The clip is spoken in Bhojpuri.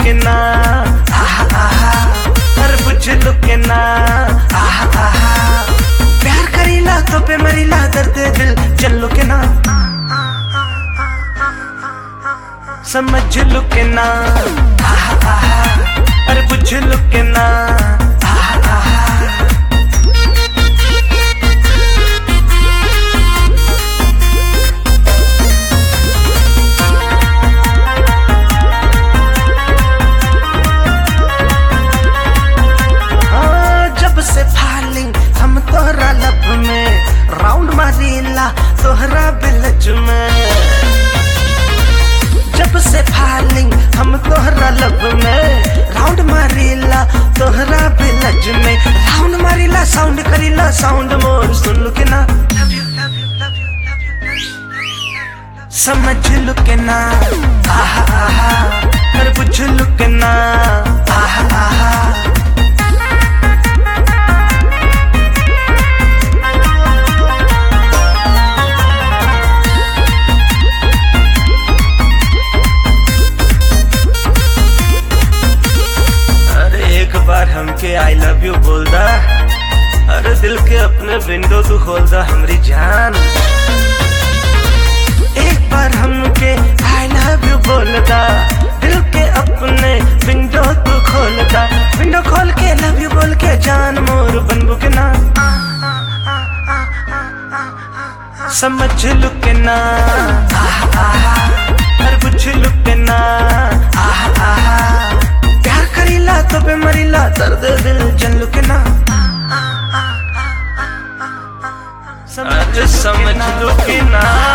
लुके ना आहा आहा अरे बुझ लुके ना आहा आहा प्यार करीला तो पे मरीला दर्द दिल चल लुके ना समझ लुके ना आहा आहा अरे बुझ लुके ना आहा आहा हाँ, जब से फालिंग हम तोहरा लब में राउंड मारीला तोहरा बिलज में जब से फालिंग हम तोहरा लब में राउंड मारीला तोहरा बिलज में राउंड मारीला साउंड करीला साउंड मोर सुन लू के ना समझ लू के ना आहा आहा कर बुझ लू के ना आहा आहा अरे एक बार हमके आई लव यू बोल दा अरे दिल के अपने विंडो तू खोल दा हमरी जान एक बार हमके आई लव यू बोल दा दिल के अपने विंडो तू खोल दा विंडो खोल के लव यू बोल के जान मोर बनबू के ना समझ लू के ना आहा आहा अरे बुझ लू के ना आहा आहा प्यार करीला तो पे मरीला दर्द दिल जन लू के ना समझ समझ लू के ना